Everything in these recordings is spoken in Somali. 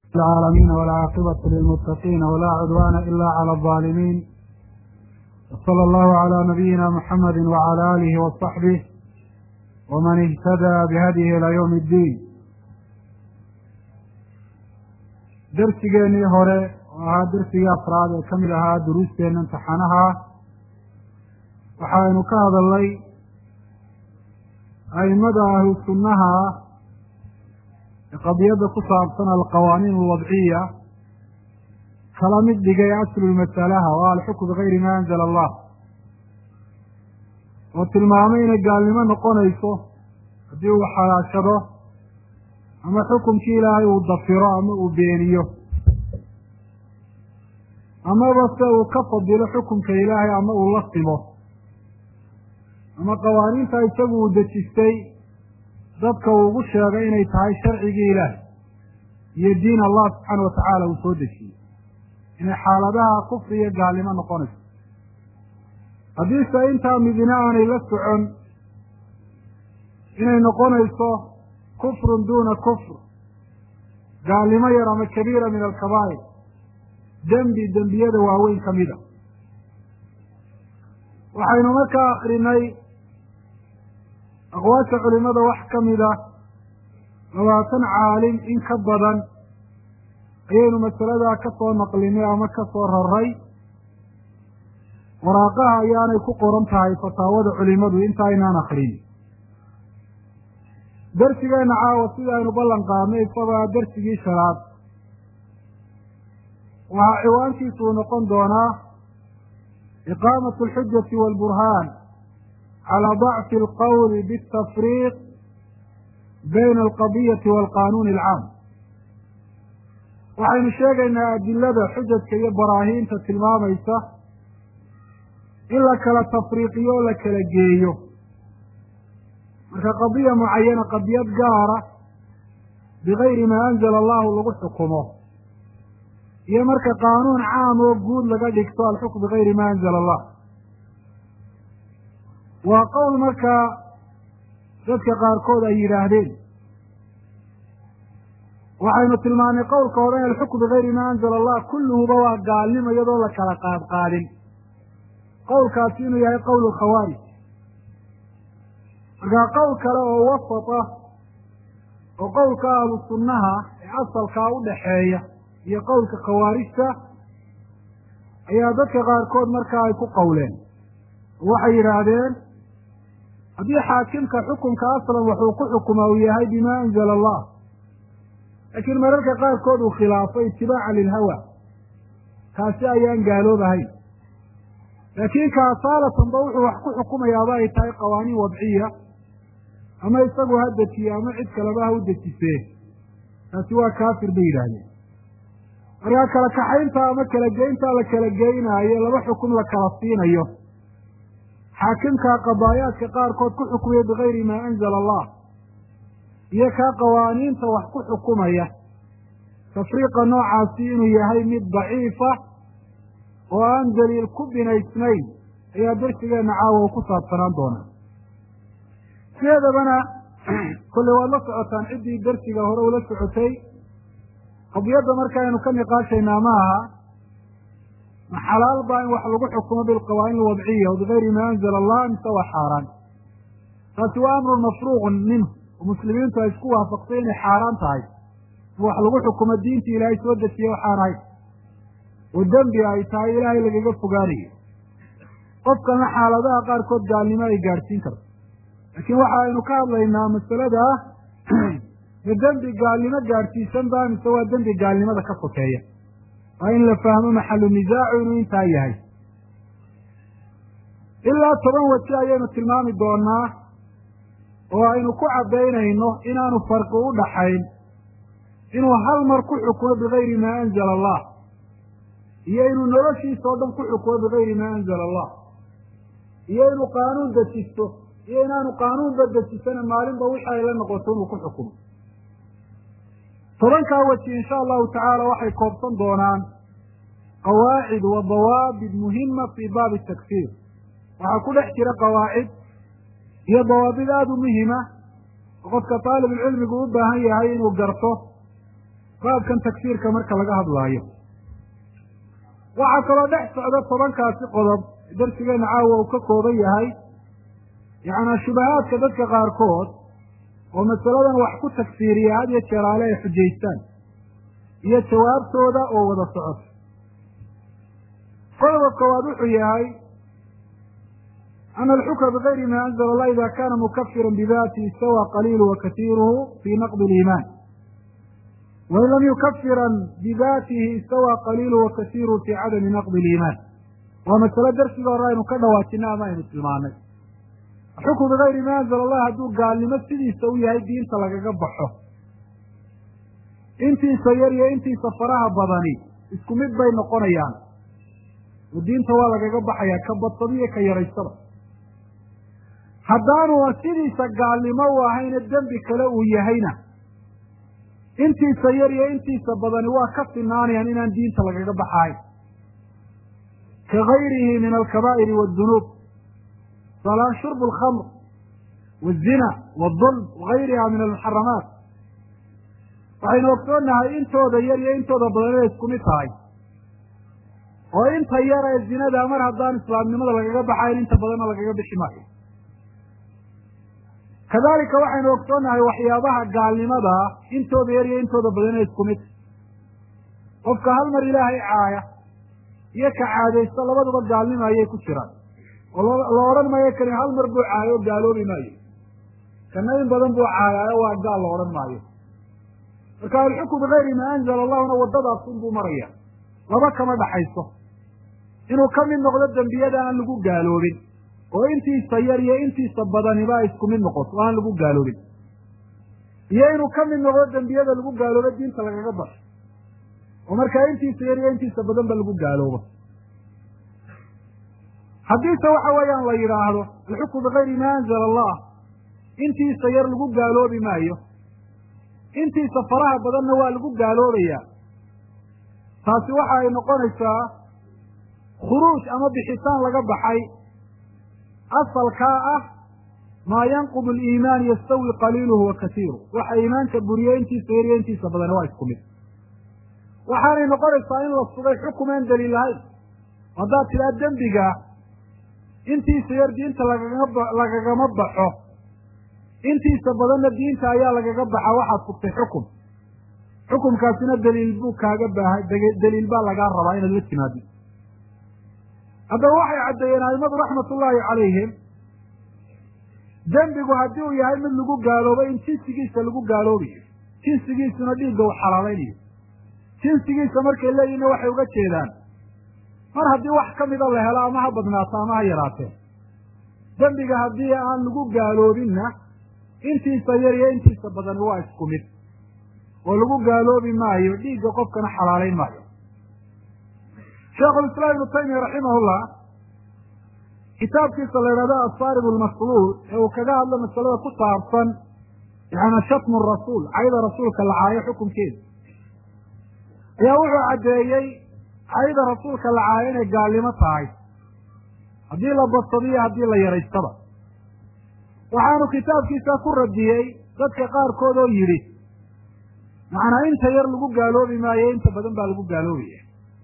العالمين والعاقبة للمتقين ولا عدوان إلا على الظالمين وصلى الله على نبينا محمد وعلى آله وصحبه ومن اهتدى بهديه إلى يوم الدين darsigeenii hore oo ahaa darsigii afraad ee ka mid ahaa duruusteena imtixaanaha waxaynu ka hadalnay aimada ahlu sunnaha ee qadiyadda ku saabsan alqawaaniin alwadciya kala mid dhigay aslulmasalaha oo alxukm bigayri ma anzala allah oo tilmaamay inay gaalnimo noqonayso haddii uu xalaashado ama xukumkii ilaahay uu dafiro ama uu beeniyo amaba se uu ka fadilo xukumka ilaahay ama uu la simo ama qawaaniinta isagu uu dejistay dadka uu ugu sheegay inay tahay sharcigii ilaahay iyo diin allah subxaana wa tacaala uu soo dejiyey inay xaaladaha kufri iyo gaalnimo noqonayso haddiise intaa midina aanay la socon inay noqonayso kufrun duna kufr gaalnimo yar ama kabiira min alkabaa'ir dembi dembiyada waaweyn ka mida waxaynu markaa akrinay aqwaasha culimada wax ka mida labaatan caalim in ka badan ayaynu masaladaa ka soo naqlinay ama ka soo raray waraaqaha ayaanay ku qoran tahay fataawada culimadu inta aynaan akrin darsigeena caawa sida aynu ballan qaadnay isagoo darsigii shanaad waxaa ciwaankiisu uu noqon doonaa iqaamatu alxujati waalburhaan calaa dacfi alqowli biاtafriiq bayna alqadiyati waalqanuuni alcaam waxaynu sheegaynaa adilada xujadka iyo baraahiinta tilmaamaysa in la kala tafriiqiyo o la kala geeyo marka qadiya mucayana qadiyad gaara bigayri maa anzala allahu lagu xukumo iyo marka qaanuun caam oo guud laga dhigto alxukm bigayri ma anzala allah waa qowl markaa dadka qaarkood ay yidhaahdeen waxaynu tilmaanay qowlka hore alxukm bigayri ma anzala allah kulluhuba waa gaalnimo iyadoo la kala qaadqaadin qowlkaasi inuu yahay qowl khawaarij markaa qowl kale oo wasat ah oo qowlka ahlu sunnaha ee asalkaa u dhaxeeya iyo qowlka khawaarijta ayaa dadka qaarkood markaa ay ku qowleen oo waxay yidhaahdeen haddii xaakimka xukunka aslan wuxuu ku xukumaa uu yahay bima anzala allah laakiin mararka qaarkood uu khilaafo itibaaca lilhawa kaasi ayaan gaaloobahayn laakiin ka asaalatanba wuxuu wax ku xukumayaaba ay tahay qawaaniin wadciya ama isagu ha dejiye ama cid kaleba ha u dejisee taasi waa kaafir bay yidhaahdeen markaa kala kaxaynta ama kala geynta la kala geynaayo laba xukum la kala siinayo xaakimka qadaayaadka qaarkood ku xukumaya bigayri maa anzala allah iyo kaa qawaaniinta wax ku xukumaya tafriiqa noocaasi inuu yahay mid daciifa oo aan daliil ku binaysnayn ayaa darsigeenna caawa u ku saabsanaan doonaa sideedabana kolley waad la socotaan ciddii darsiga hore ula socotay qadiyadda markaaynu ka niqaashaynaa ma aha ma xalaal baa in wax lagu xukumo bilqawaaniin alwadciya bigayri maa anzala allah mise waa xaaraan taasi waa amrun mafruuqun minhu oo muslimiintu ay isku waafaqsay inay xaaraan tahay in wax lagu xukumo diintii ilaahay soo dejiye waxaan ahayn oo dembi ay tahay ilaahay lagaga fogaanayo qofkana xaaladaha qaarkood gaalnimo ay gaadhsiin karto laakiin waxa aynu ka hadlaynaa masalada ma dembi gaalnimo gaadhsiisan ba mise waa dembi gaalnimada ka sokeeya waa in la fahmo maxalu nisaacu inuu intaa yahay ilaa toban waji ayaynu tilmaami doonaa oo aynu ku caddaynayno inaanu farqi u dhaxayn inuu hal mar ku xukumo bigayri maa anzala allah iyo inuu noloshiisa oo dhan ku xukumo bigayri maa anzala allah iyo inuu qaanuun dejisto iyo inaanu qaanuunba dejisana maalinba wixii ay la noqoto inuu ku xukumo tobankaa weji insha allahu tacaala waxay koobsan doonaan qawaacid wa dawaabit muhima fii baabi takfiir waxaa ku dhex jira qawaacid iyo dawaabid aada u muhima oo qofka taalibulcilmigu u baahan yahay inuu garto baabkan tagsiirka marka laga hadlaayo waxaa kaloo dhex socda tobankaasi qodob darsigeena caawa uu ka kooban yahay yacnaa shubahaadka dadka qaarkood oo masaladan wax ku tagsiiriya had iyo jeeraale ay xujaystaan iyo jawaabtooda oo wada socoto qodobka koowaad wuxuu yahay ana alxukma bigayri ma anzala allah ida kana mukafiran bidati istawa qaliilu wa kasiiruhu fi naqdi liimaan wain lam yukafiran bidatihi istawa qaliilu wa kasiiruhu fi cadami naqdi liimaan waa masalo darsiga hore aynu ka dhawaajina ama aynu tilmaanay xukmu bigayri ma anzala allah hadduu gaalnimo sidiisa u yahay diinta lagaga baxo intiisa yar iyo intiisa faraha badani isku mid bay noqonayaan oo diinta waa lagaga baxayaa ka badsada iyo ka yaraysada haddaanu sidiisa gaalnimo u ahayna dembi kale uu yahayna intiisa yar iyo intiisa badani waa ka sinaanayaan inaan diinta lagaga baxahayn ka gayrihi min alkabaa'iri waaddunuub salaan shurbu alkhamr waazina waadulm wagayriha min almuxaramaat waxaynu ogsoonnahay intooda yar iyo intooda badan inay isku mid tahay oo inta yar ee zinada mar haddaan islaamnimada lagaga baxayn inta badanna lagaga bixi maayo kadalika waxaynu ogsoonnahay waxyaabaha gaalnimada intooda yar iyo intooda badan inay isku mid qofka hal mar ilaahay caaya iyo ka caadaysta labaduba gaalnimo ayay ku jiraan oo la odhan maayo kani hal mar buu caayo o gaaloobi maayo kana in badan buu caayaayo waa gaal la odhan maayo marka alxukmu bigayri ma anzala allahuna waddadaas unbuu maraya laba kama dhaxayso inuu ka mid noqdo dembiyada aan lagu gaaloobin oo intiisa yar iyo intiisa badaniba ay isku mid noqoto o aan lagu gaaloobin iyo inuu ka mid noqdo dembiyada lagu gaaloobo diinta lagaga baxo oo markaa intiisa yar iyo intiisa badanba lagu gaaloobo haddiise waxa weeyaan la yidhaahdo alxukmu bigayri ma anzala allah intiisa yar lagu gaaloobi maayo intiisa faraha badanna waa lagu gaaloobayaa taasi waxa ay noqonaysaa khuruuj ama bixitaan laga baxay asalkaa ah maa yanqudu aliimaan yastawi qaliiluhu wa kasiiru waxa iimaanka buriye intiisa yar iyo intiisa badani waa isku mid waxaanay noqonaysaa in la sugay xukumaan daliil lahayn haddaad tidhaa dembiga intiisa yar diinta lagaga lagagama baxo intiisa badanna diinta ayaa lagaga baxa waxaad sugtay xukum xukumkaasina daliil buu kaaga baahay daliil baa lagaa rabaa inaad la timaado haddaba waxay caddeeyeen aimadu raxmatullaahi calayhim dembigu haddii uu yahay mid lagu gaaloobo in jinsigiisa lagu gaaloobayo jinsigiisuna dhiigga uu xalaalaynayo jinsigiisa markay leeyihinna waxay uga jeedaan mar haddii wax ka mida la helo ama ha badnaato ama ha yaraatee dembiga haddii aan lagu gaaloobinna intiisa yar iyo intiisa badani waa isku mid oo lagu gaaloobi maayo dhiigga qofkana xalaalayn maayo sheekhulislaam ibnu taymiya raximahullah kitaabkiisa la yidhahdo asaarib almasluul ee uu kaga hadlo masalada ku saabsan yaana shatmu rasuul cayda rasuulka la caayo xukunkeeda ayaa wuxuu caddeeyey cayda rasuulka la caayo inay gaalnimo tahay haddii la badsadiyo haddii la yaraystaba waxaanu kitaabkiisa ku radiyey dadka qaarkood oo yidhi macnaa inta yar lagu gaaloobi maayo inta badan baa lagu gaaloobaya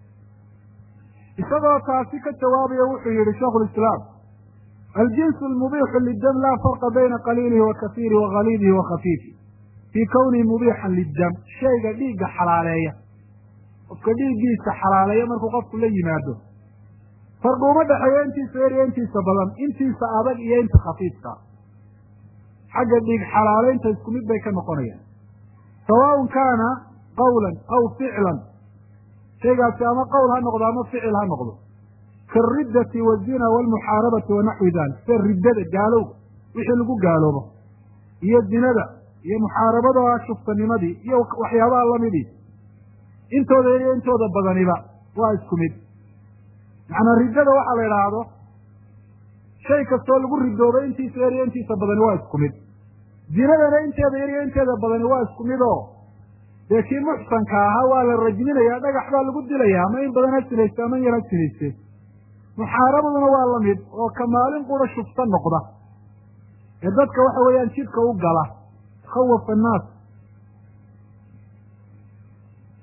isagoo taasi ka jawaabaya wuxuu yihi shaikhulislaam aljinsu almubiixu lidam laa farqa bayna qaliilihi wa kasiirihi wa haliidihi wa khafiifi fii kownihi mubiixan liddam shayga dhiigga xalaaleeya qofka dhiiggiisa xalaaleeya markuu qofku la yimaado farqi uma dhexeeyo intiisa yar iyo intiisa badan intiisa adag iyo inta khafiifka xagga dhiig xalaaleynta isku mid bay ka noqonayaan sawaaun kaana qawlan aw ficlan shaygaasi ama qowl ha noqdo ama ficil ha noqdo kaariddati wazina waalmuxaarabati wa naxwi dalik sida riddada gaalowga wixii lagu gaaloobo iyo zinada iyo muxaarabada shuftanimadii iyo waxyaabaha lamidii intooda yar iyo intooda badaniba waa isku mid macnaa riddada waxaa la idhaahdo shay kastoo lagu ridoobo intiisa yar iyo intiisa badani waa isku mid zinadana inteeda yar iyo inteeda badani waa isku mid oo dee kii muxsanka ahaa waa la rajminayaa dhagax baa lagu dilayaa ama in badan ha sinayste ama in yar ha sinayste muxaarabaduna waa la mid oo ka maalin qura shufta noqda ee dadka waxa weeyaan jidka u gala khawafa annaas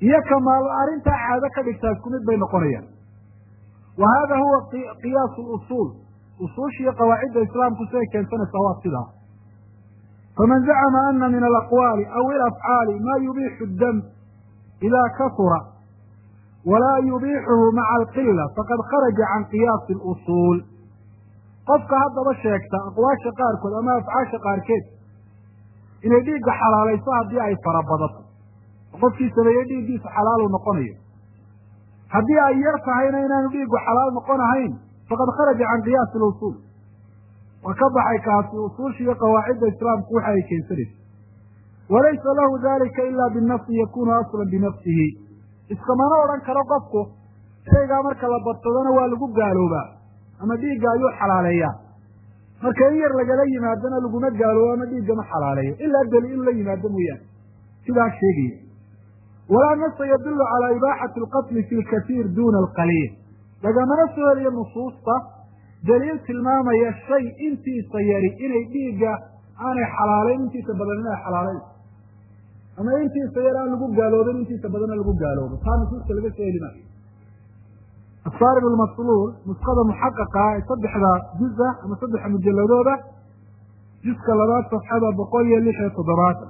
iyo kamaal arrintaa caado ka dhigtaa isku mid bay noqonayaan wa hada huwa qiyaasu lusuul usuushiiyo qawaacidda islaamku siday keensanaysaa waa sidaa faman zacama ana min alaqwaali aw ilafcaali ma yubiixu dam ida kasura walaa yubiixuhu maca alqila faqad kharaja can qiyaasi lusuul qofka haddaba sheegta aqwaasha qaarkood ama afcaasha qaarkeed inay dhiigga xalaalayso haddii ay farabadato qofkii sameeyey dhiiggiisa xalaalu noqonayo haddii ay yar tahayna inaanu dhiiggu xalaal noqon ahayn faqad kharaja can qiyaasi lusuul waa ka baxay kaasi usuusha iyo qawaacidda islaamku waxa ay keensanaysa walaysa lahu dalika ila binafsi yakunu aslan binafsihi iskamana odhan karo qofku shaygaa marka la badsadona waa lagu gaaloobaa ama dhiigga ayuu xalaaleeyaa marka in yar lagala yimaadona laguma gaaloobo ama dhiigga ma xalaaleeyo ilaa deli in la yimaado mooyaane sidaa sheegaya walaa nasa yadulu calaa ibaaxati alqatli fi lkatiir duna alqaliil lagamana soo heliyo nusuusta daliil tilmaamaya shay intiisa yari inay dhiigga aanay xalaalayn intiisa badan inay xalaalayn ama intiisa yar aan lagu gaaloobin intiisa badana lagu gaaloobo taa nusuusta laga soo heli maayo asaarib almasluul nusqada muxaqaqa ee saddexda juza ama saddexa mujalladooda juska labaad safxada boqol iyo lix iyo toddobaatan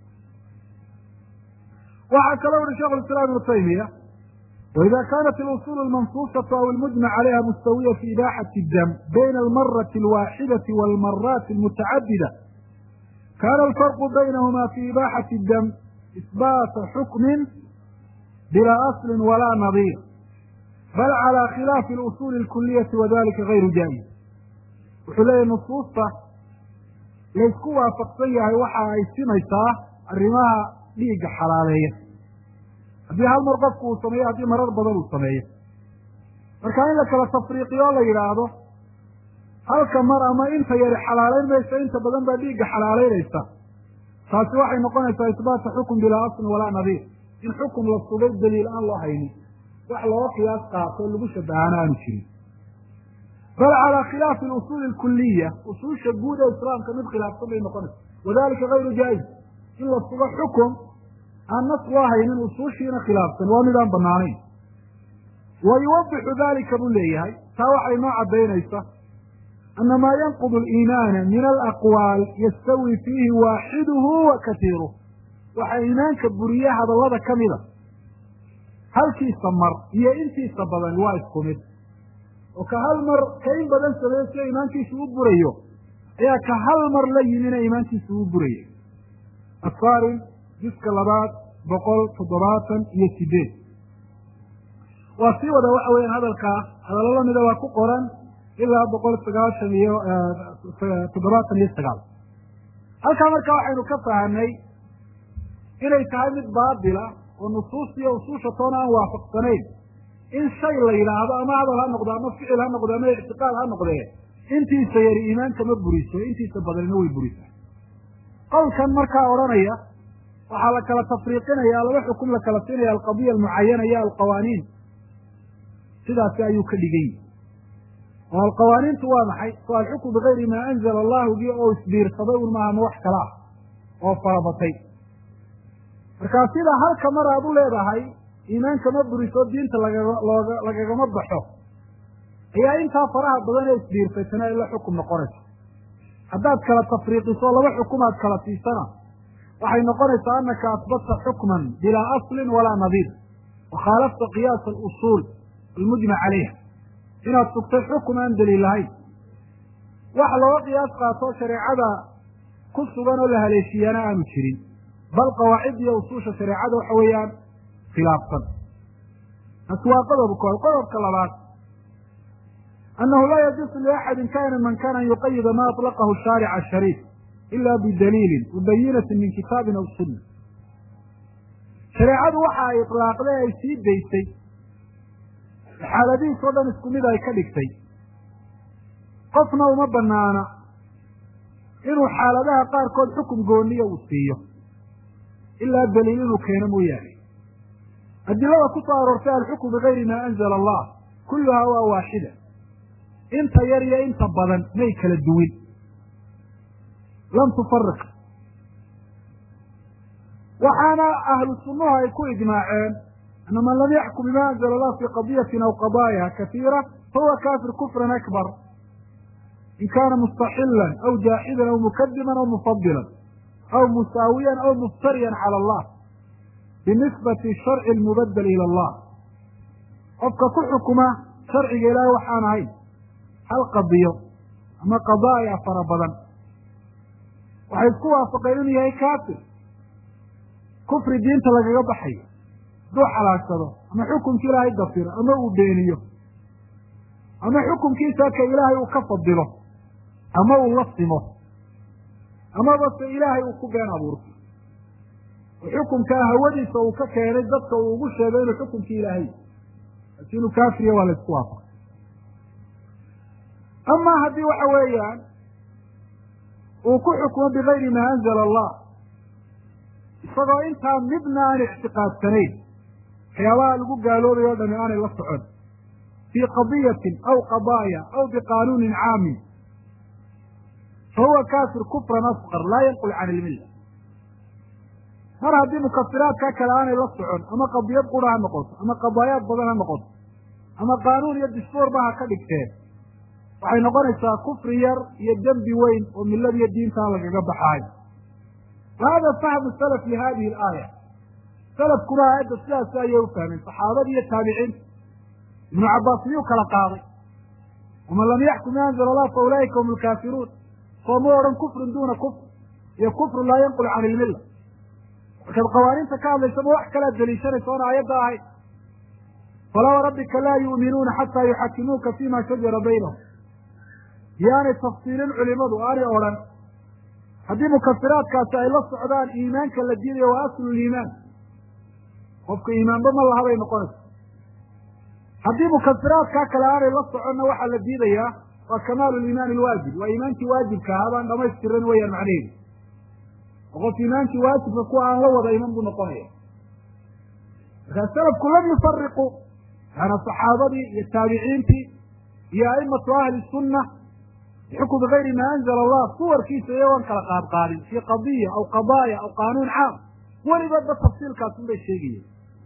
waxaa kaloo uhi shekh islaam ibnu taymiya waida kanat اlusul almansuusatu aw almujmac calayha mustawiya fi ibaaxati dam bayna almarati alwaaxidati walmaraati almutacadida kana alfarqu baynahuma fi ibaaxati dam isbaata xukmin bila asli walaa nadiir bal calى khilaafi اlusuuli اlkuliyati wadalika gayru jaa'iz wuxuu leeyahy nusuusta laysku waafaqsan yahay waxa ay simaysaa arrimaha dhiigga xalaaleeya haddii hal mar qofku uu sameeyo haddii marar badan uu sameeyo marka in la kala tafriiqiyo o la yidhaahdo halka mar ama inta yari xalaalayn maysa inta badan baa dhiigga xalaalaynaysa taasi waxay noqonaysaa isbaata xukm bilaa aslin walaa nadiir in xukum la sugay daliil aan loo haynin wax looga qiyaas qaato lagu shabahaana aanu jirin bal calaa khilaafi alusuuli alkuliya usuusha guud ee islaamka mid khilaafsan bay noqonaysa wadalika gayru jaa'iz in la sugo xukum aan nas loo haynin usuushiina khilaafsan waa mid aan banaanayn wa yuwadixu dalika buu leeyahay taa waxay noo caddaynaysa ana maa yanqudu aliimaana min alaqwaal yastawi fiihi waaxiduhu wa katiiruh waxaa iimaanka buriye hadallada ka mida halkiisa mar iyo intiisa badan waa isku mid oo ka hal mar ka in badan sameeyo sida iimaankiisu u burayo ayaa ka hal mar la yimina iimaankiisu u burayay asaarin juska labaad boqol toddobaatan iyo sideed waa sii wada waxa weeyaan hadalkaa hadallo lamida waa ku qoran ilaa boqol sagaashan iyo toddobaatan iyo sagaal halkaa marka waxaynu ka fahanay inay tahay mid baatila oo nusuus iyo usuusha toona aan waafaqsanayn in shay la yidhaahdo ama hadal ha noqdo ama ficil ha noqdo ama ictiqaad ha noqdee intiisa yari iimaanka ma buriso intiisa badanina way burisaa qowlkan markaa odhanaya waxaa la kala tafriiqinaya laba xukum la kala siinaya alqadiya almucayana iyo alqawaaniin sidaasi ayuu ka dhigan yihi oo alqawaaniintu waa maxay so alxukmu bigayri maa anzala allahu gi oo isbiirsaday un maaha ma wax kala ah oo farabatay markaa sida halka mar aad u leedahay iimaanka ma buriso diinta lagaga looga lagagama baxo ayaa intaa faraha badan ee isbiirsaytana ay la xukum noqonaysa haddaad kala tafriiqiso laba xukum aad kala siisana waxay noqonaysaa anaka asbadta xukman bilaa aslin walaa nadiir wa khaalafta qiyaasa alusuul almujmac calayha inaad sugtay xukum aan daliil lahayn wax looga qiyaas qaato shareecada ku sugan oo la haleeshiyaana aanu jirin bal qawaacid iyo usuusha shareecada waxa weeyaan khilaafsan taasi waa qodob kood qodobka labaad annahu laa yajuusu liaxadin kana man kana an yuqayida ma aطlaqahu shaaric ashariif ila bidaliilin mubayinatin min kitaabin aw sunna shareecadu waxa ay iطlaaqday ay sii daysay xaaladihiis oo dhan isku mid ay ka dhigtay qofna uma banaana inuu xaaladaha qaarkood xukum gooniya uu siiyo ilaa daliil inuu keeno mooyaane adilada ku soo aroortay alxukmu bigayri maa anzala allah kulluhaa waa waaxida inta yar iyo inta badan may kala duwin lam tufariq waxaana ahlu sunnuhu ay ku ijmaaceen ana man lam yaxkum bima anzala allah fi qadiyatin aw qadaaya katiira fahuwa kafir kufran akbar in kana mustaxilan aw jaaxidan aw mukadiban aw mufadilan aw musaawiyan aw muftariyan cala allah binisbati sharci lmubadel ila allah qofka ku xukuma sharciga ilaahay waxaan ahayn hal qadiyo ama qadaaya fara badan waxay isku waafaqeen inuu yahay kafir kufri diinta lagaga baxayo hadduu xalaagsado ama xukumki ilaahay dafiro ama uu beeniyo ama xukumkiisa ka ilaahay uu ka fadilo ama uu la simo amaba se ilaahay uu ku been abuurto oo xukumkaa hawadiisa uu ka keenay dadka uu ugu sheegay inuu xukumkii ilaahay laakin inuu kaafiriya waa la isku waafaqay amaa haddii waxa weeyaan uu ku xukumo bigayri maa anzala allah isagoo intaa midna aan ictiqaadsanayn waxyaabaha lagu gaaloobayo o dhami aanay la socon fii qadiyatin aw qadaaya aw biqaanuunin caamin fa huwa kafir kufran asqar laa yanqul can ilmilla mar haddii mukafiraadka kale aanay la socon ama qadiyad qura ha noqoto ama qadaayaad badan ha noqoto ama qaanuun iyo disfoorba ha ka dhigteen waxay noqonaysaa kufri yar iyo dembi weyn oo millada iyo diintaa lagaga baxaayo wa hada fahmu salaf lihadihi alaaya salafkuna aayadda sidaasi ayay u fahmeen saxaabadii iyo taabiciinta ibnu cabbaas miyuu kala qaaday waman lam yaxkum ma anzala allah fa ulaa'ika hum lkaafiruun sooma odhan kufrun duuna kufr iyo kufrun laa yanqul can ilmilla markaad qawaaniinta ka hadlaysaba wax kalaad deliishanaysa oona aayadda ahayd falaa warabbika laa yu'minuuna xataa yuxakimuuka fima shajara baynahum yaanay tafsiilin culimadu aanay odhan haddii mukafiraadkaasi ay la socdaan iimaanka la diidayo waa aslu liimaan qofka iimaanba ma laha bay noqonaysa haddii mukafiraadkaa kale aanay la soconna waxaa la diidayaa waa kamaalu liimaani alwaajib waa iimaankii waajibka ahaa baan dhamaystiran weeyaan macnaheedu oo qof iimaankii waajibka kuwa aan la wada iman buu noqonaya markaa salafku lam yufariqu yaana saxaabadii iyo taabiciintii iyo aimatu ahli sunna bixukm bigayri maa anzala allah suwarkiisa iyagoon kala qaadqaadin fii qadiya aw qadaaya aw qaanuun caam weligoodba tafsiilkaasun bay sheegayeen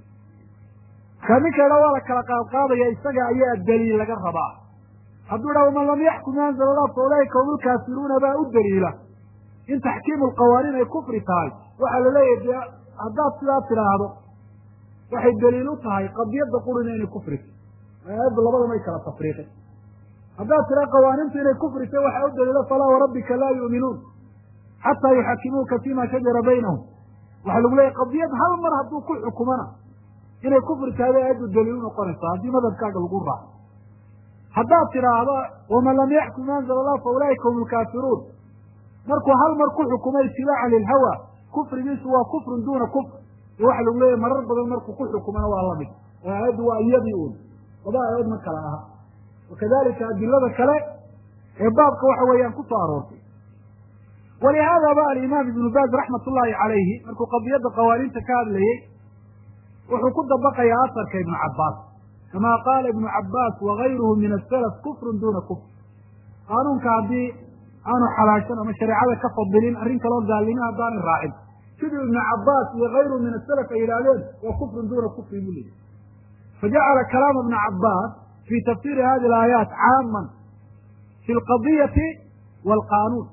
markaa ninka idha waa la kala qaadqaadaya isaga ayaa daliil laga rabaa hadduu idhaha waman lam yaxkum ma anzala allah fa ulaa'ika hum lkaafiruuna baa u daliila in taxkiimu lqawaaniin ay kufri tahay waxaa la leeyahay dee haddaad sidaa tidhaahdo waxay daliil u tahay qadiyadda qurina inay kufrita aayadda labada may kala tafriiqin haddaad tiraa qawaaniintu inay kufrita waxaa u daliila falaa warabbika laa yu'minuun xataa yuxakimuuka fima shajara baynahum waxaa lagu leeyahy qadiyad hal mar hadduu ku xukumana inay kufri tahay bay aayaddu daliil u noqonaysaa haddii madhabkaaga lagu raaco haddaad tidhaahdo waman lam yaxkum ma anzala allah fa ulaa'ika hum lkaafiruun markuu hal mar ku xukumo itibaacan lilhawa kufrigiisu waa kufrun duuna kufr iyo waxa lagu leeyahy marar badan markuu ku xukumana waa lamid oo aayaddu waa iyadii un laba aayadood ma kala aha wakadalika adilada kale ee baabka waxa weeyaan kusoo aroortay walihaadaba alimaam ibnu baaz raxmat ullahi calayhi markuu qadiyadda qawaaniinta ka hadlayey wuxuu ku dabaqayaa asarka ibnu cabbaas kama qaala ibnu cabbaas wagayruhu min asalaf kufrun duuna kufr qaanuunka haddii aanu xalaashan ama shareecada ka fadilin arrin kaloo gaalnimo haddaanay raacin siduu ibnu cabbaas iyo kayruhu min asalaf ay yidhaahdeen waa kufrun duuna kufri buu leeyay fajacala kalaama ibna cabbaas fi tafsiri hadi alaayaat caaman fi lqadiyati waalqaanuun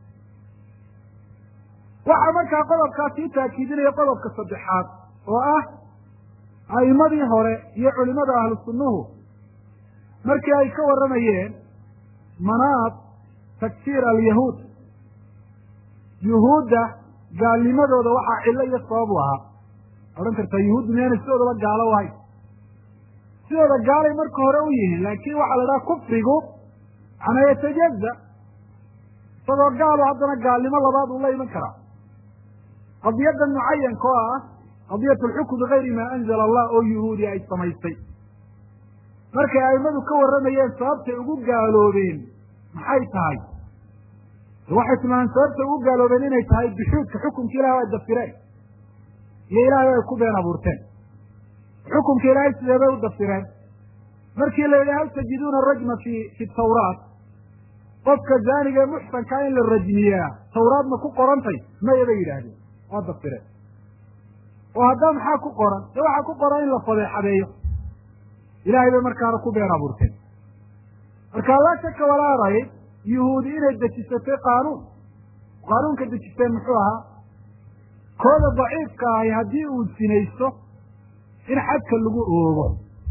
waxaa markaa qodobkaa sii taakiidinaya qodobka saddexaad oo ah a'imadii hore iyo culimada ahlu sunnuhu markii ay ka warramayeen manaad takfiir alyahuud yuhuudda gaalnimadooda waxaa cillo iyo sabab u ahaa odhan kartaa yuhuuddu miyaanay sidoodaba gaalo ahayn sidooda gaalay marka hore u yihiin laakiin waxaa la dhaha kufrigu manaa yatajaza isagoo gaalo haddana gaalnimo labaad uu la iman karaa qadiyadan mucayanka oo ah qadiyat alxukm bigayri maa anzala allah oo yuhuudi ay samaystay markay aimadu ka warramayeen sababtay ugu gaaloobeen maxay tahay waxay tilmaameen sababtay ugu gaaloobeen inay tahay bishuudka xukumka ilahi ay dafireen iyo ilaahay ay ku been abuurteen xukumka ilaahay sidee bay u dafireen markii la yidhi hal tajiduuna rajma fi fi tawraat qofka zaaniga ee muxsankaa in la rajmiyaa tawraad ma ku qorantay maya bay yidhaahdeen waa dafireen oo haddaa maxaa ku qoran de waxaa ku qoran in la fadeexadeeyo ilahay bay markaana ku been abuurteen marka laa shaka walaa rayb yuhuudi inay dejisatay qaanuun qaanuunka dejisteen muxuu ahaa kooda daciifka ahi haddii uu sinaysto in xadka lagu oogo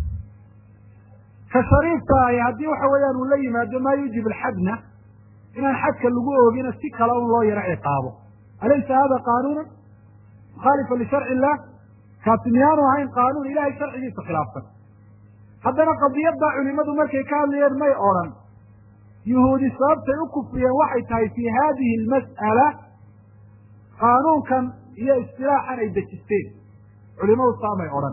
ka shariifka ahi haddii waxa weeyaan uu la yimaado maa yuujib alxadna inaan xadka lagu oogina si kale un loo yaro ciqaabo alaysa hada qaanuunan mukhaalifa lisharci illah kaasi miyaanu ahayn qaanuun ilahay sharcigiisa khilaafsan haddana qadiyaddaa culimadu markay ka hadlayeen may odhan yuhuudi sababtay u kufriyeen waxay tahay fii hadihi almas'ala qaanuunkan iyo istilaaxan ay dejisteen culimadu saamay odhan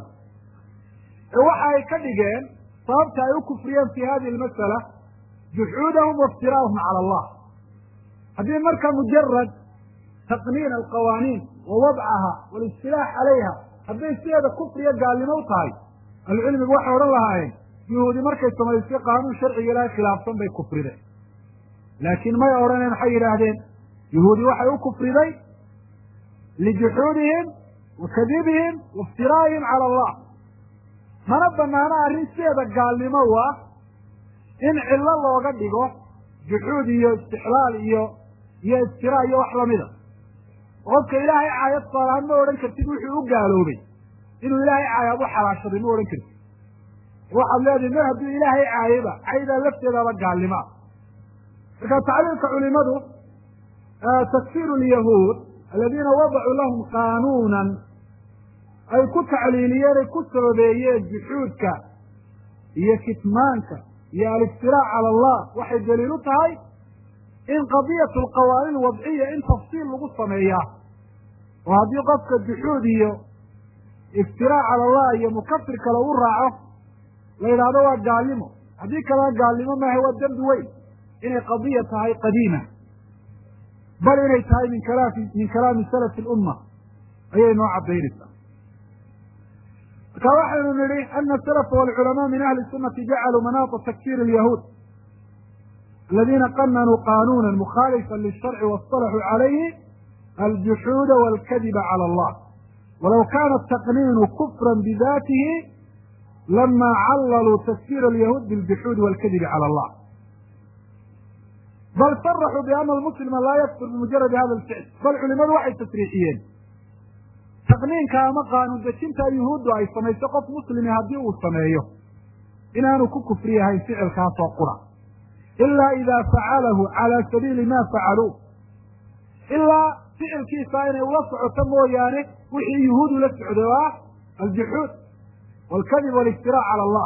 ee waxa ay ka dhigeen sababta ay u kufriyeen fi hadihi almas'ala juxuudahum waiftira'ahum cala allah haddii marka mujarad taqniin alqawaaniin wa wadcaha walistilaax calayha hadday sideeda kufriya gaalnimo u tahay ahlucilmigu waxay odhan lahaayeen yuhuudi markay samaysay qaanuun sharciga ilaahay khilaafsan bay kufrideen laakiin may odhaneen waxay yidhaahdeen yuhuudi waxay u kufriday lijuxuudihim wa kadibihim wa iftiraa'ihim cala allah mana banaano arrin sideeda gaalnimo u ah in cillo looga dhigo juxuud iyo istixlaal iyo iyo iftiraa iyo wax lamida qofka ilaahay caayad saalahaan ma odhan kartid wuxuu u gaaloobay inuu ilaahay caayaad u xalaashaday ma odhan kartid waxaad leedahay mar hadduu ilaahay caayaba caydaa lafteedaaba gaalnimaa marka tacliilka culimadu takfiiru lyahuud aladiina wadacuu lahum qaanuunan ay ku tacliiliyeen ay ku sababeeyeen juxuudka iyo kitmaanka iyo aliftiraac cala allah waxay daliil u tahay in qadiyatu alqawaaniin wadciya in tafsiil lagu sameeyaa oo haddii qofka juxuud iyo iftiraac cala allah iyo mukafir kale u raaco la yidhaahdo waa gaalnimo haddii kalena gaalnimo maaha waa dembi weyn inay qadiya tahay qadiima bal inay tahay min kalaami min kalaami salafi lumma ayay noo cadaynaysaa marka waxaynu nidhi ana asalafa walculamaa min ahli sunati jacaluu manaata takfir alyahuud aladiina qananuu qanuuna mukhaalifa lisharci waاصطalaxuu calayhi aljuxuuda walkadiba cala allah walaw kana ataqniinu kufra bidatihi lama callaluu takfir alyahuud biljuxuudi walkadibi cala allah bal saraxuu biana almuslima laa yakfur bimujaradi hada alficl bal culimadu waxay tasriixiyeen taqniinka ama qaanuun dejinta yuhuuddu ay samayso qof muslimi haddii uu sameeyo inaanu ku kufri yahayn ficilkaasoo qura ilaa idaa facalahu cala sabiili ma facaluu ilaa ficilkiisa inay ula socoto mooyaane wixii yuhuudu la socday oo ah aljuxuud walkadib waliftiraac cala allah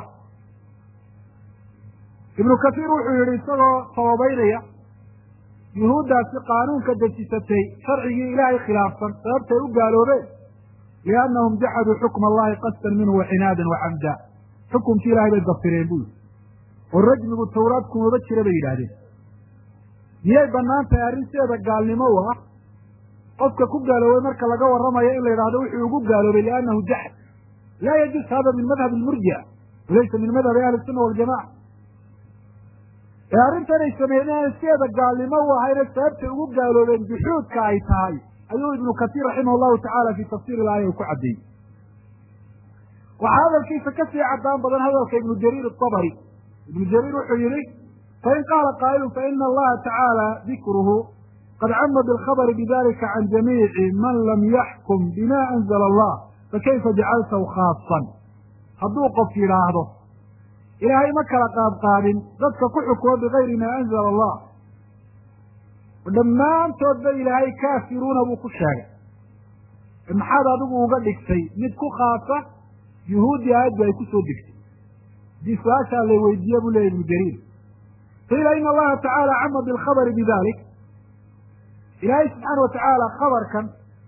ibnu kasiir wuxuu yihi isagoo sababeynaya yuhuuddaasi qaanuunka dejisatay sharcigii ilaahay khilaafsan sababtay u gaaloobeen liannahum jaxaduu xukma allahi qasdan minhu wacinaadan wacamda xukumkii ilahay bay dafireen buu yihi oo rajmigu tawraad kumaba jira bay yidhaahdeen miyay bannaan tahay arrin sideeda gaalnimo u ah qofka ku gaaloobay marka laga warramayo in la yidhahdo wuxuu ugu gaaloobay liannahu jaxad laa yajuus hada min madhab lmurjica walaysa min madhabi ahli sunna waljamaca ee arrintanay sameeyeen inaan sideeda gaalnimo u ahayne sababtay ugu gaaloobeen juxuudka ay tahay ayuu ibnu kasiir raximah allahu tacaala fii tafsiir ilaaya uu ku caddeeyey waxaa hadalkiisa kasii caddaan badan hadalka ibnu jariir atabari ibnu jariir wuxuu yihi fain qaala qaa'ilun faina allaha tacaala dikruhu qad cama bilkhabri bidalika can jamiici man lam yaxkum bima anzala allah fakayfa jacaltahu khaasan hadduu qof yidhaahdo ilaahay ma kala qaadqaadin dadka ku xukumo bigayri maa anzala allah dhammaantoodba ilaahay kaafiruuna buu ku sheegay maxaad adigu uga dhigtay mid ku khaasa yuhuuddii aayaddu ay ku soo degtay haddii su-aashaa la weydiiye buu leeyay ibnu jariir qiila ina allaha tacaala cama bilkhabari bidalik ilaahay subxaana watacaala khabarkan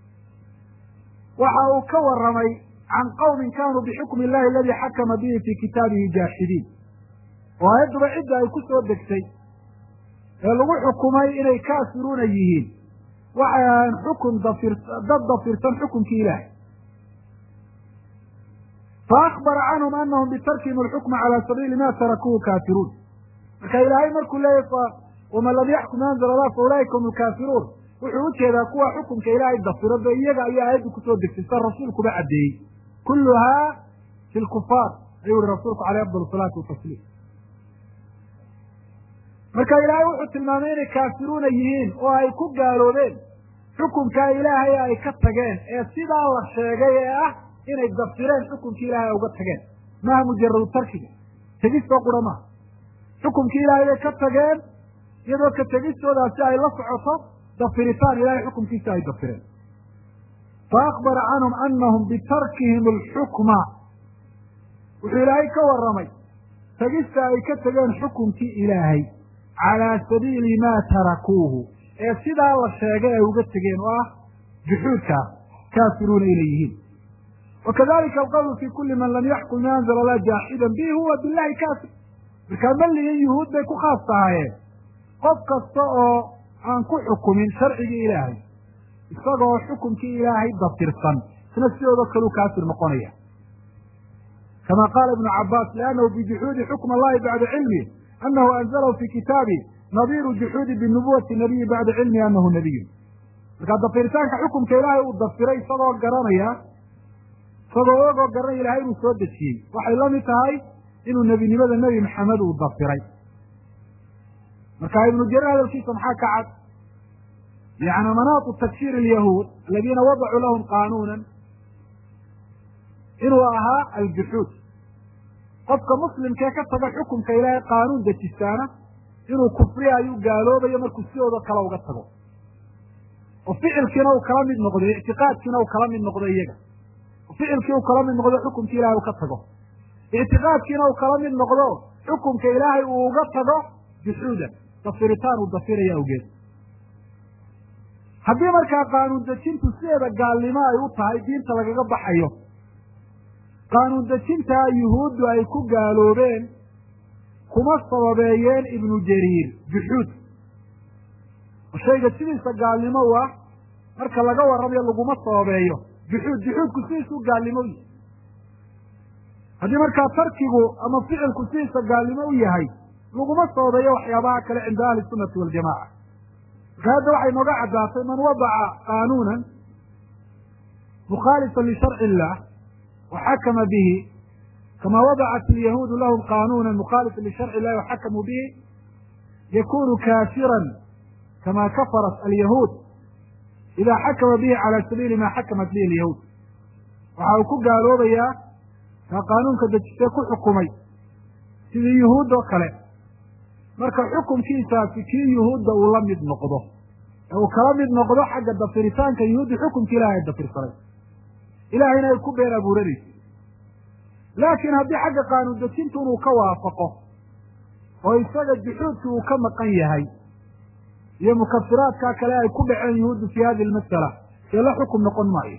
waxa uu ka warramay can qawmin kanuu bixukmi illahi aladii xakama bihi fii kitaabihi jaaxidiin oo aayadduba cidda ay ku soo degtay ee lagu xukumay inay kaafiruuna yihiin waxay ahayn xukun dafir dad dafirsan xukunkii ilaahay faakbara canhum anahum bitarkihim alxukma cala sabiili ma tarakuhu kaafiruun marka ilaahay markuu leeyahy waman lam yaxkum anzala allah fa ulaa'ika hum alkaafiruun wuxuu ujeedaa kuwa xukunka ilaahay dafiro be iyaga ayaa aayaddu kusoo degtay sida rasuulkuba caddeeyey kulluhaa fi lkufaar ayuu yihi rasuulku caleyh afdal salaatu watasliim marka ilaahay wuxuu tilmaamay inay kaafiruuna yihiin oo ay ku gaaloobeen xukunkaa ilaahay ay ka tageen ee sidaa la sheegay ee ah inay dafireen xukunkii ilahay ay uga tageen maaha mujaradu tarkiga tegistoo qura maaha xukumkii ilaahay bay ka tageen iyadoo ka tegistoodaasi ay la socoto dafiritaan ilahay xukumkiisa ay dafireen fa akbara canhum anahum bitarkihim alxukma wuxuu ilaahay ka warramay tegista ay ka tegeen xukumkii ilaahay calaa sabiili maa tarakuuhu ee sidaa la sheegay ay uga tegeen oo ah juxuudkaa kaafiruuna inay yihiin wakadalika alqawlu fi kuli man lam yaxkum ma anzala allah jaaxidan bihi huwa billahi kaafir markaa malligii yuhuud bay ku khaas tahaayeen qof kasta oo aan ku xukumin sharcigii ilaahay isagoo xukumkii ilaahay dafirsan isna sidooda kaluu kaafir noqonaya kama qaala ibnu cabaas liannahu bijuxuudi xukm allahi bacda cilmi anahu anzalahu fi kitaabi nadiiru juxuudi binubuwati nabiyi bacda cilmi anahu nabiyun markaa dafiritaanka xukumka ilaahay uu dafiray isagoo garanaya isagoo ogoo garanaya ilahay inuu soo dejiyey waxay la mid tahay inuu nebinimada nebi maxamed uu dafiray marka ibnu jarir hadalkiisa maxaa ka cad yani manaatu takfir alyahuud aladiina wadacuu lahum qaanuunan inuu ahaa aljuxuud qofka muslimkee ka taga xukumka ilaahay qaanuun dejistaana inuu kufriya ayuu gaaloobayo markuu sidooda kale uga tago oo ficilkiina uu kala mid noqdo ictiqaadkiina uu kala mid noqdo iyaga oo ficilkii uu kala mid noqdo xukumkii ilahay uu ka tago ictiqaadkiina uu kala mid noqdo xukumka ilaahay uu uga tago juxuudan dafiritaan uu dafiraya awgeed haddii markaa qaanuun dejintu sideeda gaalnimo ay u tahay diinta lagaga baxayo qaanuun dejintaa yuhuuddu ay ku gaaloobeen kuma sababeeyeen ibnu jariir juxuud oo shayga sidiisa gaalnimo u ah marka laga warramayo laguma sababeeyo juxuud juxuudku sidiisuu gaalnimo u yahay haddii markaa tarkigu ama ficilku sidiisa gaalnimo u yahay laguma sababeeyo waxyaabaha kale cinda ahli sunnati waljamaca marka hadda waxay nooga caddaatay man wadaca qaanuunan mukhaalifan lisharci illah waxakama bihi kama wadacat ilyahuudu lahum qaanuuna mukhalifan lisharci illahi waxakamuu bihi yakunu kaafiran kama kafarat alyahuud ida xakama bihi cala sabiili ma xakamat bihi alyahuud waxa uu ku gaaloobayaa kaa qaanuunka dejistee ku xukumay sidii yuhuud oo kale marka xukumkiisaasi kii yuhuudda uu la mid noqdo ee uu kala mid noqdo xagga dafiritaanka yuhuudda xukumka ilahay ay dafirsanay ilahayna ay ku been abuuranaysa laakiin haddii xagga qaanuun dejintu inuu ka waafaqo oo isaga juxuudki uu ka maqan yahay iyo mukafiraadkaa kale ay ku dhaceen yuhuuddu fi hadi lmasala dee la xukum noqon maayo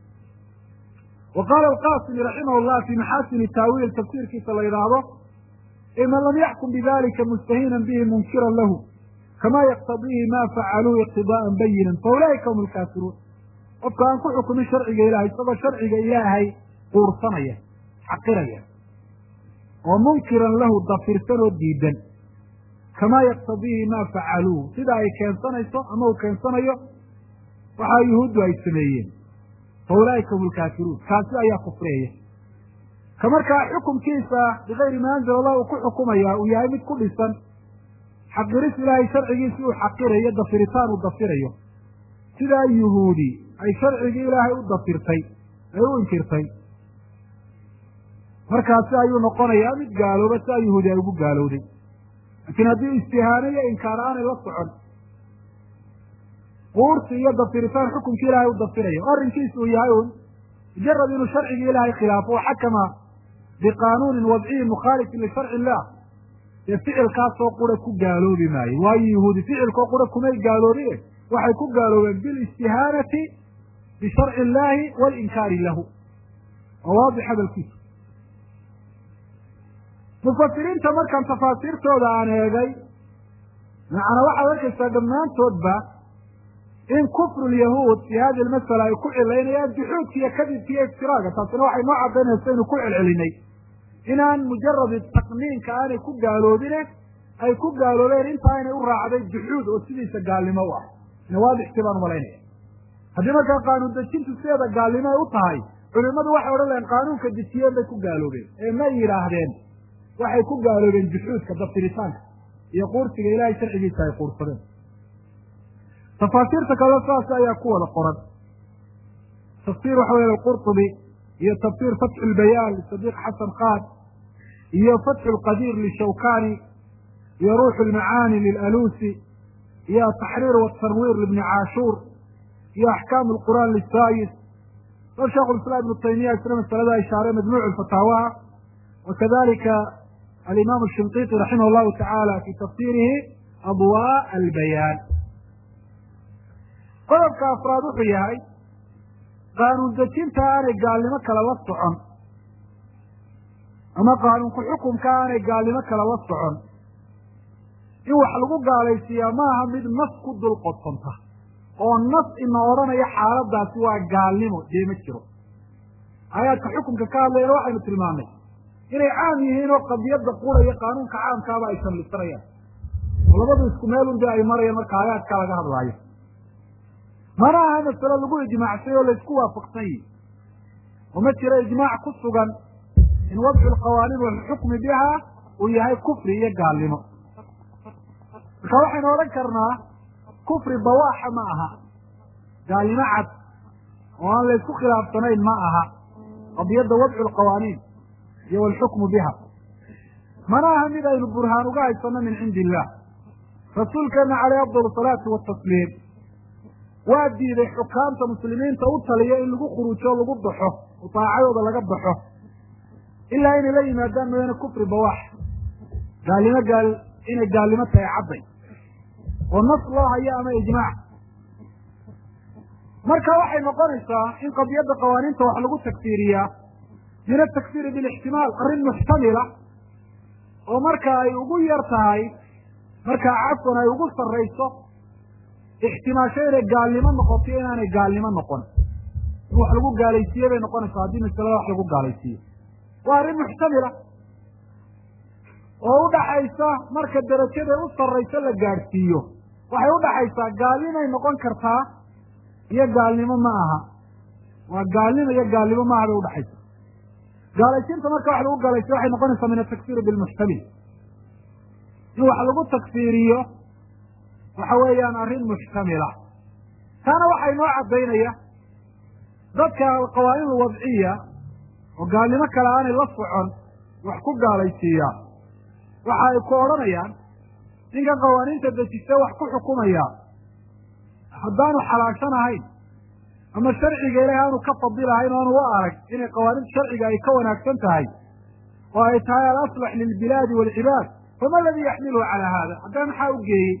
wa qaala alqasimi raximah llah fi maxaasini taawiil tafsiirkiisa la yidhaahdo man lam yaxkum bidalika mustahinan bihi munkiran lahu kama yaqtadiihi ma facaluuh iqtidaa'an bayinan faulaa'ika hum alkaafiruun qofka aan ku xukumin sharciga ilahay isagoo sharciga ilaahay quursanaya xaqiraya oo munkiran lahu dafirsan oo diidan kamaa yaqtadiihi ma facaluuh sida ay keensanayso ama uu keensanayo waxaa yuhuuddu ay sameeyeen faulaa'ika hum alkaafiruun kaasi ayaa kufriyaya ka markaa xukumkiisa bigayri ma anzala allah uu ku xukumaya uu yahay mid ku dhisan xaqiris ilaahay sharcigiisi uu xaqirayo dafiritaan uu dafirayo sidaa yuhuudi ay sharcigii ilaahay u dafirtay ay u inkirtay markaasi ayuu noqonayaa mid gaalooba sidaa yuhuudi ay ugu gaalowday laakiin haddii istihaano iyo inkaar aanay la socon quursi iyo dafiritaan xukumkii ilaahay u dafirayo arrinkiisa uu yahay un mujarad inuu sharcigii ilaahay khilaafo oo xakama biqaanuunin wadciyin mukhaalifin lisharci illah dee ficilkaasoo qura ku gaaloobi maayo waayo yuhuudi ficilkoo qura kumay gaaloobie waxay ku gaaloobeen bilistihaanati bisharci illaahi walinkaari lahu waa waadix hadalkiisa mufasiriinta markaan tafaasiirtooda aan eegay macnaa waxaad arkaysaa dhammaantoodba in kufru lyahuud fi hadi almasala ay ku cilaynayaan juxuudka iyo kadibka iyo iftiraaga taasina waxay noo cadaynaysa inu ku celcelinay inaan mujaradi taqniinka aanay ku gaaloobine ay ku gaaloobeen intaa inay u raacday juxuud oo sidiisa gaalnimo u ah nawaadixkii baan umalaynaya haddii markaa qaanuun dejintu sideeda gaalnimo ay u tahay culimadu waxay odhan lahaen qaanuunka dejiyeen bay ku gaaloobeen ee ma yidhaahdeen waxay ku gaaloobeen juxuudka dabtiritaanka iyo quursiga ilaahay sharcigiisa ay quursadeen tafaasiirta kale saas ayaa ku wada qoran tafsir waxa wey alqurطubi iyo tafsir fatxu lbayaan lisadiiq xasan khan iyo fatxu lqadiir lishawkani iyo ruuxu lmacaani lilalusi iyo ataxriir watanwiir libni caashuur iyo axkaam lqur'aan lisayis bal sheikhu lislaam ibnu taymiya isna masalada ishaaray majmuuc fataawaha wakadalika alimaam shinqiti raximah llahu tacaala fi tafsirihi adwa albayaan qodobka afraad wuxuu yahay qaanuun dejinta aanay gaalnimo kale la socon ama qaanuunku xukumka aanay gaalnimo kale la socon in wax lagu gaalaysiiyaa maaha mid nas ku dul qodsanta oo nas ina odhanaya xaaladaasi waa gaalnimo dee ma jiro aayaadka xukumka ka hadlayana waxaynu tilmaamnay inay caam yihiin oo qadiyadda quraya qaanuunka caamkaaba ay shamlisanayaan oo labadu isku meelun dee ay marayaan marka aayaadka laga hadlaayo mana aha masalo lagu ijmaacsay oo laysku waafaqsan yihi oo ma jiro ijmaac ku sugan in wadcu lqawaaniin walxukmi biha uu yahay kufri iyo gaalnimo marka waxaynu odhan karnaa kufri bawaaxa ma aha gaalnimo cad oo aan laysku khilaafsanayn ma aha qadiyadda wadcu lqawaaniin iyo walxukmu biha mana aha mid aynu burhaan uga haysano min cindi illah rasuulkeena caleyh afdal salaati watasliim waa diiday xukaamta muslimiinta u taliya in lagu khuruujo o lagu baxo oo daacadooda laga baxo ilaa inay la yimaadaan mooyaane kufri bawaax gaalnimo gaal inay gaalnimo tahay cadday oo nas loo hayo ama ijmaac marka waxay noqonaysaa in qadiyadda qawaaniinta wax lagu tagfiiriyaa min atakfiiri bilixtimaal arrin muxtamila oo marka ay ugu yar tahay markaa cafwan ay ugu sarrayso ixtimaasho inay gaalnimo noqoto inaanay gaalnimo noqon in wax lagu gaalaysiiye bay noqonaysaa haddii masalada wax lagu gaalaysiiyo waa arrin muxtamila oo udhaxaysa marka derajada u sarrayso la gaadhsiiyo waxay udhaxaysaa gaalnimay noqon kartaa iyo gaalnimo ma aha waa gaalnimo iyo gaalnimo maaha bay udhaxaysa gaalaysiinta marka wax lagu gaalaysiyo waxay noqonaysaa min atakfiiri bilmuxtamil in wax lagu takfiiriyo waxa weeyaan arrin muxtamila taana waxaa inoo caddaynaya dadka alqawaaniin alwadciya oo gaalnimo kale aanay la socon wax ku gaalaysiiya waxa ay ku odhanayaan ninkan qawaaniinta dejiste wax ku xukumaya haddaanu xalaashan ahayn ama sharciga ilahi aanu ka fadilahayn o aanu u arag inay qawaaniinta sharciga ay ka wanaagsan tahay oo ay tahay alaslax lilbilaadi waalcibaad fama aladii yaxmiluhu calaa hada haddaa maxaa u geeyey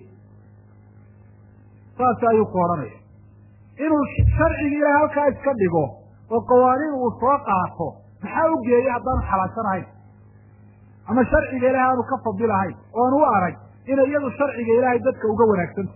saas ayuu ku odhanaya inuu sharciga ilahi halkaa iska dhigo oo qawaaniin uu soo qaato maxaa u geeyey haddaanu xalaashan ahayn ama sharciga ilahi aanu ka fadilahayn oo aan u arag inay iyadu sharciga ilaahay dadka uga wanaagsanta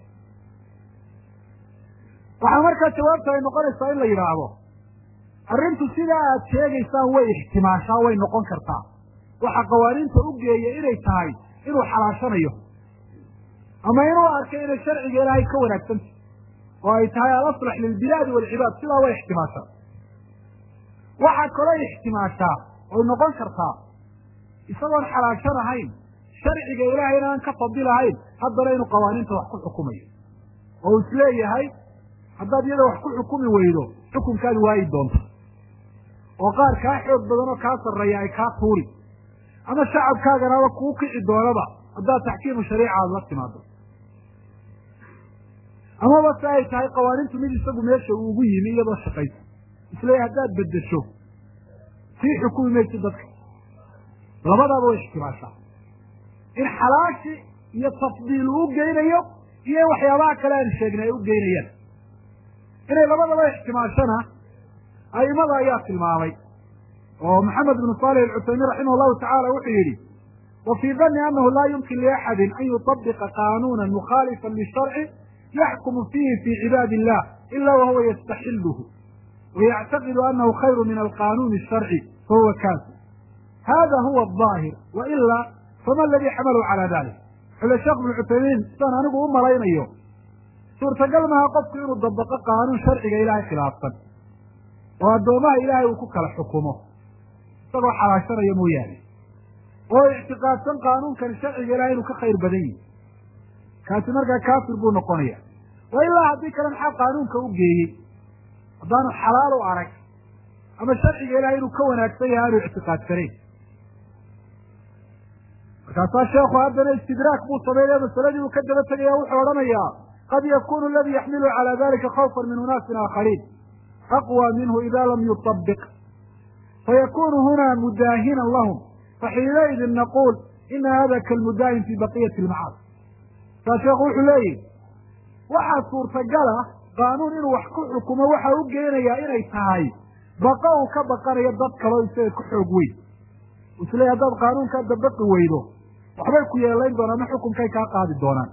waxaa markaa jawaabta ay noqonaysaa in la yidhaahdo arrintu sidaa aad sheegaysaan way ixtimaashaa way noqon kartaa waxa qawaaniinta u geeya inay tahay inuu xalaashanayo ama inuu arkay inay sharciga ilaahay ka wanaagsanta oo ay tahay alaslax lilbilaadi waalcibaad sidaa way ixtimaashaa waxaa kaloo ixtimaashaa oy noqon kartaa isagoon xalaashan ahayn sharciga ilaahayna aan ka fadilahayn haddana inuu qawaaniinta wax ku xukumayo oo uu isleeyahay haddaad iyada wax ku xukumi weydo xukunkaadi waayi doonta oo qaar kaa xoog badan oo kaa sarreeya ay kaa tuuri ama shacabkaaganaba kuu kici doonaba haddaad taxkiimu shariica aada la timaado amaba se ay tahay qawaaniintu mid isagu meesha uu ugu yimi iyadoo shaqaysa isleeyahy haddaad beddesho sii xukumi maysid dadka labadaaba way ixtimaashaa in xalaashi iyo tafdiil uu geynayo iyo in waxyaabaha kale aan sheegnay ay u geynayaan inay labadaba ixtimaashana a'imada ayaa tilmaamay oo maxamed ibnu salih alcuthaymiin raximah allahu tacala wuxuu yidhi wa fii danni annahu laa yumkin liaxadin an yutabiqa qaanuuna mukhaalifan lisharci yaxkumu fiihi fii cibaadi illah ila wahuwa yastaxiluhu wayactaqidu anahu khayru min alqanuuni asharci fahuwa kaafir hada huwa aظaahir waila fama aladii xamalahu calaa dalik xule sheekh ibnu cuthaymiin sidaan anigu u malaynayo suurtagal maaha qofku inuu dabaqo qaanuun sharciga ilaahay khilaafsan oo addoomaha ilaahay uu ku kala xukumo isagoo xalaashanaya mooyaane oo ictiqaadsan qaanuunkani sharciga ilahay inuu ka khayr badan yihi kaasi markaa kaafir buu noqonaya wa ilaa haddii kale maxaa qaanuunka u geeyey haddaanu xalaal u arag ama sharciga ilahay inuu ka wanaagsan yahay aanu ictiqaadsanayn markaasaa sheekhu haddana istidraak buu sameynaya masaladii uu ka daba tegaya wuxuu odhanayaa qad yakunu aladi yaxmilu calى dalika khawfa min unaasin aakhariin aqwى minhu ida lam yuطabiq fayakunu huna mudaahinan lahum faxiinaidin naquul ina hada kalmudaahin fi baqiyati اlmacaasi saa sheekhu wuxuu leeyihi waxaa suurtagala qaanuun inuu wax ku xukumo waxa u geenayaa inay tahay baqa uu ka baqanayo dad kaleo isaga ka xoog weyn isleey haddaad qaanuunkaa dabaqi weydo waxbay ku yeelayn doonaan ma xukunkay kaa qaadi doonaan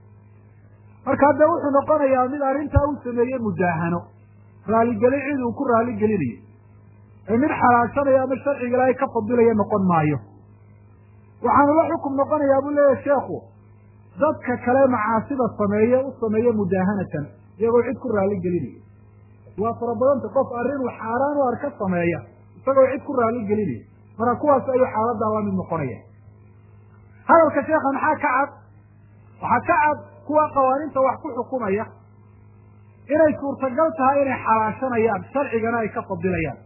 marka dee wuxuu noqonayaa mid arrintaa u sameeyey mudaahano raaligelin cid uu ku raaligelinayo ee mid xalaashanayo ama sharciga ilaahay ka fadilaya noqon maayo waxaanu la xukum noqonayaa buu leeyahay sheekhu dadka kale macaasida sameeye u sameeye mudaahanatan iyagoo cid ku raaligelinaya waa fara badanta qof arrinuu xaaraan u arka sameeya isagoo cid ku raaligelinaya marka kuwaas ayuu xaaladaa la mid noqonaya hadalka sheekha maxaa ka cad waxaa ka cad kuwa qawaaniinta wax ku xukumaya inay suurtagal tahay inay xalaashanayaan sharcigana ay ka fadilayaan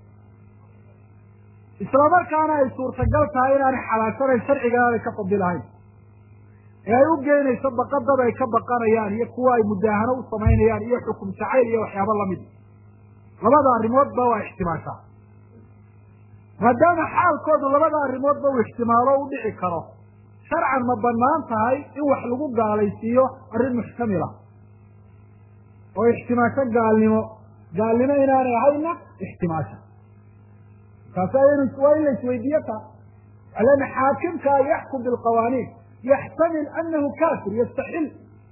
islamarkaana ay suurtagal tahay inaanay xalaashanayn sharcigana aanay ka fadilahayn ee ay u geynayso baqadad ay ka baqanayaan iyo kuwa ay mudaahano u samaynayaan iyo xukum jacayl iyo waxyaabo lamid labada arrimoodba waa ixtimaashaa maadaama xaalkoodu labada arrimoodba uu ixtimaalo u dhici karo sharcan ma banaan tahay in wax lagu gaalaysiiyo arrin muxtamila oo ixtimaasho gaalnimo gaalnimo inaanay ahayna ixtimaasha markaasi waa in la isweydiiyo taa alana xaakimka yaxkum bilqawaaniin yaxtamil anahu kafir yastaxil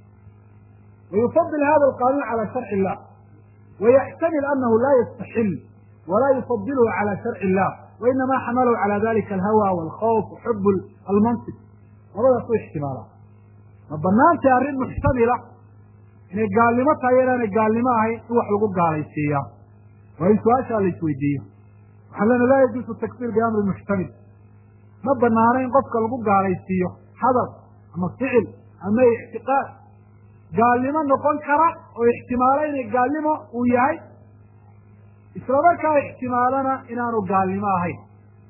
wayufadil hada alqanuun cala sharci illah wayaxtamil anahu laa yastaxil walaa yufadilhu cala sharci illah wainama xamalahu cala dalika alhawa walkhawf waxub almansib labadaas u ixtimaalaa ma banaantay arrin muxtamila inay gaalnimo tahay inaanay gaalnimo ahayn in wax lagu gaalaysiiyaa waa in su-aashaa la isweydiiyo waxaa lena laa yajuusu takfir biamri muxtamil ma banaano in qofka lagu gaalaysiiyo hadal ama ficil ama ictiqaad gaalnimo noqon kara oo ixtimaalo inay gaalnimo uu yahay islamarkaa ixtimaalana inaanu gaalnimo ahayn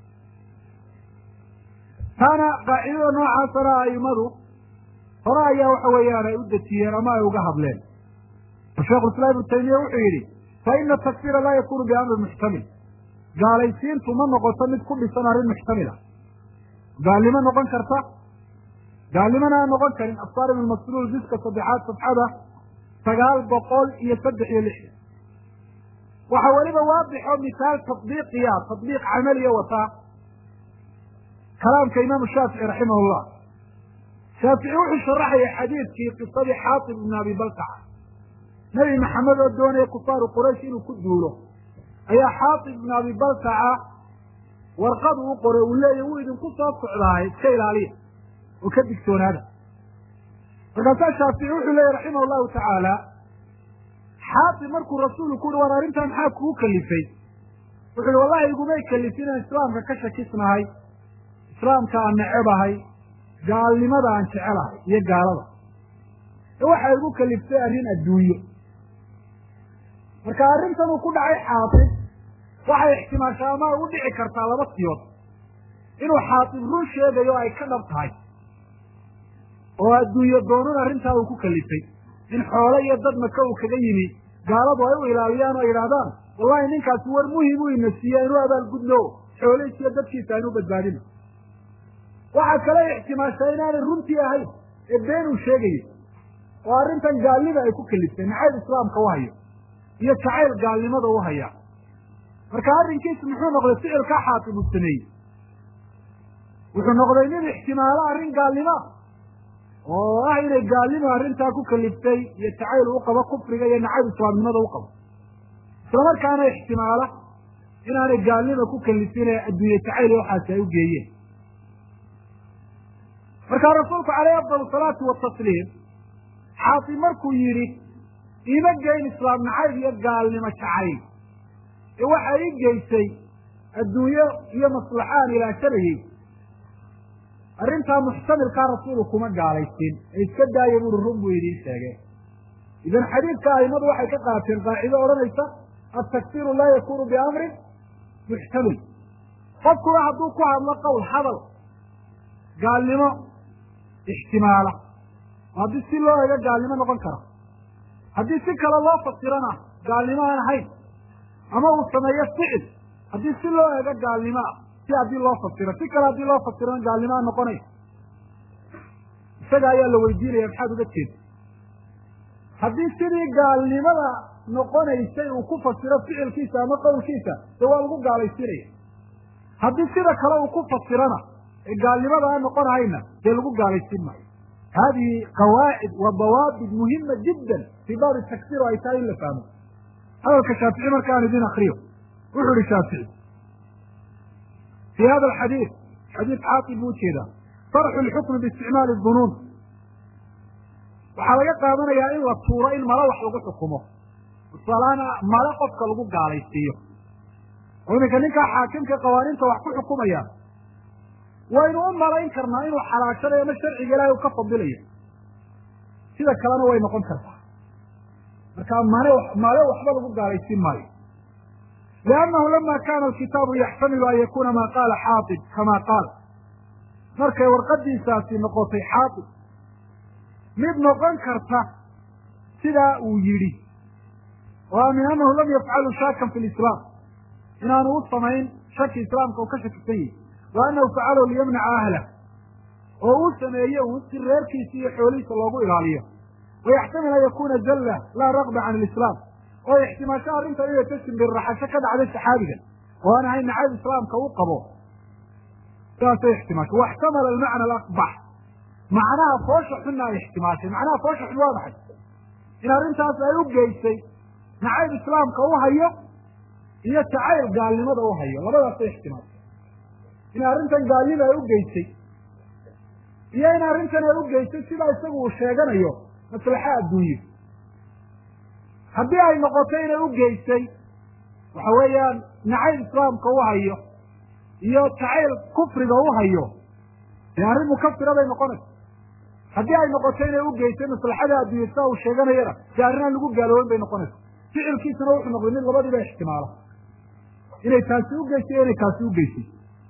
taana qaacidada noocaasana aimadu hore ayaa waxa weeyaan ay u dejiyeen ama ay uga hadleen oo sheikhulislaam ibnu taymiya wuxuu yidhi fa ina takfira laa yakunu biamrin muxtamil gaalaysiintu ma noqoto mid ku dhisan arrin muxtamila gaalnimo noqon karta gaalnimona aan noqon karin afsaar ibn masluul jiska saddexaad safxada sagaal boqol iyo saddex iyo lixdan waxa weliba waadixo misaal tadbiiqiya tadbiiq camaliya wataa kalaamka imaamu shaafici raximah llah shaafici wuxuu sharaxaya xadiidkii qisadii xaatib ibn abi baltaca nebi maxamed oo doonaya kufaaru quraysh inuu ku duulo ayaa xaatib ibn abi baltaca warqadu u qoray uu leeya wuu idinku soo socdaaye iska ilaaliya oo ka digtoonaada markaasaa shaafici wuxuu leeyahy raximah llahu tacaala xaatib markuu rasuulku ku uhi war arrintaa maxaa kugu kalifay wuxu uhi wallahi igumay kalifin inaan islaamka ka shakisnahay islaamka aan necebahay gaalnimada aan jecelahay iyo gaalada ee waxay igu kaliftay arrin adduunyo marka arrintan uu ku dhacay xaatib waxay ixtimaashaa ama u dhici kartaa laba siyood inuu xaatib run sheegayo ay ka dhab tahay oo adduunyo doonun arrintaa uu ku kalifay in xoole iyo dad maka uu kaga yimi gaaladu ay u ilaaliyaan oo yidhaahdaan wallahi ninkaasi war muhim u ina siiya inu abaalgudno xoolihiis iyo dadkiisa aynu badbaadino waxaa kale ixtimaashaa inaanay runtii ahayn ee been uu sheegayo oo arrintan gaalnima ay ku kaliftay nacayb islaamka u hayo iyo jacayl gaalnimada u haya marka arrinkiisu muxuu noqday ficilkaa xaatib uu sameeyey wuxuu noqday nin ixtimaalo arrin gaalnimoa oo ah inay gaalnimo arrintaa ku kaliftay iyo jacayl u qabo kufriga iyo nacayb islaamnimada u qabo islamarkaana ixtimaala inaanay gaalnima ku kalifin ee adduunye jacayl iyo waxaasi ay u geeyeen markaa rasuulku caleyhi afdal salaatu watasliim xaatib markuu yidhi iima geyn islaam nacayb iyo gaalnimo jacayl ee waxa ii geysay adduunyo iyo maslaxaan ilaashanayey arrintaa muxtamilkaa rasuulu kuma gaalaysin ee iska daaya buuri run buu idiin sheegay idan xadiidka aimadu waxay ka qaateen qaacido odhanaysa altakfiru laa yakunu biamrin muxtamil qofkuna hadduu ku hadlo qowl hadal gaalnimo ixtimaala oo haddii si loo ego gaalnimo noqon kara haddii si kale loo fasirana gaalnimo aan ahayn ama uu sameeyo ficil haddii si loo ego gaalnimo ah si haddii loo fasiro si kale haddii loo fasirana gaalnimo aan noqonayn isaga ayaa la weydiinaya maxaad uga jeeda haddii sidii gaalnimada noqonaysay uu ku fasiro ficilkiisa ama qowlkiisa dee waa lagu gaalaysiinaya haddii sida kale uu ku fasirana ee gaalnimada aan noqonahayna dee lagu gaalaysiin maayo hadihi qawaacid wa dawaabit muhima jiddan fii baabi takfir oo ay tahay in la fahmo hadalka shaafici markaan idin akriyo wuxuu ihi shaafici fii hada alxadiid xadiid xaaqib buu ujeedaa sarxu lxukmi biisticmaali dunuun waxaa laga qaadanayaa in la tuuro in mala wax lagu xukumo tusaalahaan male qofka lagu gaalaysiiyo oo iminka ninkaa xaakimka qawaaniinta wax ku xukumaya waynu u malayn karnaa inuu xalaashanayo ama sharciga ilaahay uu ka fadilayo sida kalena way noqon kartaa marka mane male waxba lagu gaalaysiin maayo liannahu lama kana alkitaabu yaxtamilu an yakuna maa qaala xaatib kama qaal markay warqadiisaasi noqotay xaatib mid noqon karta sidaa uu yidhi oo min annahu lam yafcalu shaakan fi lislaam inaanu u samayn shaki islaamka uu ka shakisan yahi wa annahu facalahu liyamnaca ahlah oo uu sameeye uun si reerkiisa iyo xoolihiisa loogu ilaaliyo wayaxtamil an yakuna zalla laa raqba can alislaam oo ixtimaasho arrinta inay ka simbirraxasho ka dhacday saxaabigan oo aan ahayn nacayb islaamka u qabo sidaasay ixtimaasho waxtamala almacna alaqbax macnaha foosha xunna ay ixtimaashay macnaha foosha xun waa maxay in arrintaas ay u geysay nacayb islaamka u hayo iyo jacayl gaalnimada u hayo labadaasay ixtimaashay in arrintan gaalnima ay u geysay iyo in arrintan ay u geysay sidaa isagu uu sheeganayo maslaxa adduunye haddii ay noqoto inay u geysay waxa weeyaan nacayb islaamka u hayo iyo jacayl kufriga u hayo dee arrin mukafira bay noqonaysa haddii ay noqoto inay u geysay maslaxada adduunye sidaa uu sheeganayana dee arrin aan lagu gaaloobin bay noqonaysa ficilkiisuna wuxuu noqday mid labadiiba ixtimaala inay taasi u geysay iyo inay taasi u geysay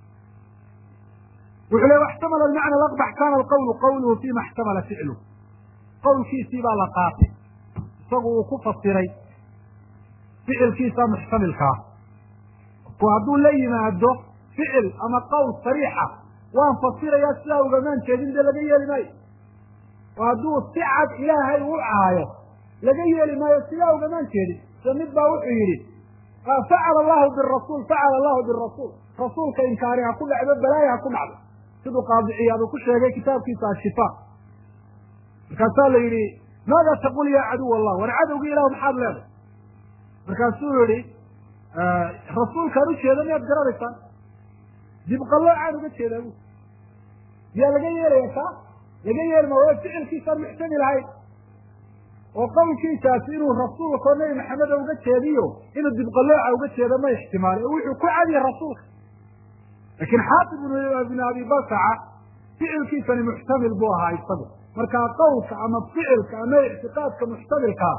wuxuu le waxtamala almacna alaqbax kana alqawlu qawluhu fima ixtamala ficlu qowlkiisii baa la qaatay isagu uu ku fasiray ficilkiisa muxtamilkaa ku hadduu la yimaado ficil ama qowl sariixa waan fasirayaa sidaa ugamaan jeedin dee laga yeeli maayo oo hadduu si cad ilaahay u caayo laga yeeli maayo sidaa ugamaan jeedin se mid baa wuxuu yidhi facala allahu birasuul facala allahu birasuul rasuulka inkaari ha ku dhacdo balaaya ha ku dhacdo siduu qaadiciyaad uu ku sheegay kitaabkiisa ashifa markaasaa la yidhi maada taqul ya caduw allah war cadowgii ilahu maxaad leedahay markaasuu yihi rasuulkaan ujeeda miyaad garanaysaan dibqaloocaan uga jeedaa bu miyaa laga yeelaya kaa laga yeeli ma waa ficilkiisaan muxtamil ahayn oo qowlkiisaasi inuu rasuulka oo nebi maxameda uga jeediyo inuu dibqalooca uga jeedo ma ixtimaali oo wuxuu ku cadiya rasuulka laakiin xaatib ibn abi basaca ficilkiisani muxtamil buu ahaa isagu markaa qowlka ama ficilka ama ictiqaadka muxtamilkaa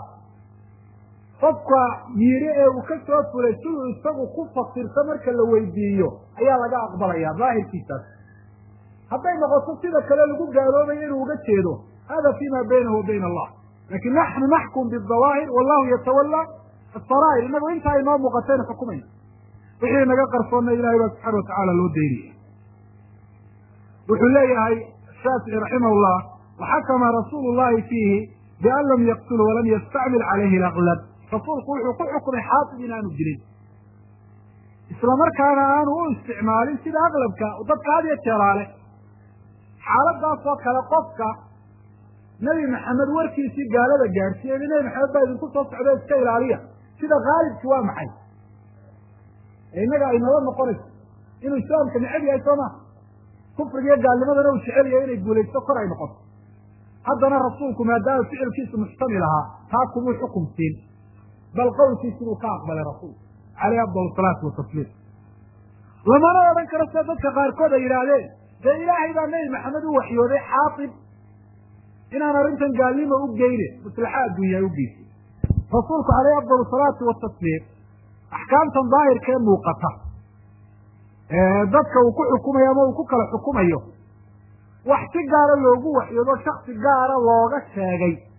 qofka yidhi ee uu ka soo fulay siduu isagu ku fasirto marka la weydiiyo ayaa laga aqbalaya daahirkiisaas hadday noqoto sida kale lagu gaaloobayo inuu uga jeedo hada fima baynahu wa bayna allah lakin naxnu naxkum bidawaahir wallahu yatawala asaraa'ir inagu intaa inoo muuqataynu xukumayna wixii naga qarsoonna ilahay baa subxana watacaala loo daynaya wuxuu leeyahay shaafici raximah llah waxakama rasuulu llahi fiihi bian lam yaqtulu walam yastacmil calayhi alaqlab rasuulku wuxuu ku xukumay xaatib in aanu dilin isla markaana aanu u isticmaalin sida aqlabka dadka had iyo jeeraale xaaladaas oo kale qofka nebi maxamed warkiisii gaalada gaadhsiiyey nebi maxamed baa idinku soo socda iska ilaaliya sida khaalibki waa maxay ee innaga ay nala noqonayso inuu islaamka necab yahay soo maha kufriga iyo gaalnimadana uu jecel yahay inay guulaysto kor ay noqoto haddana rasuulku maadaama ficilkiisu muxtamil ahaa taa kumuu xukum siin bal qowlkiis inuu ka aqbalay rasuulku caleyhi afdal salaatu watasliim lamana odhan karo sida dadka qaarkood ay yidhaahdeen dee ilaahay baa nebi maxamed u waxyooday xaatib inaan arrintan gaalnimo u geyne maslaxa adduunyaa u geysay rasuulku caleyhi afdal salaatu watasliim axkaamtan daahirka ee muuqata dadka uu ku xukumayo ama uu ku kala xukumayo wax si gaara loogu waxyoodo shaksi gaara looga sheegay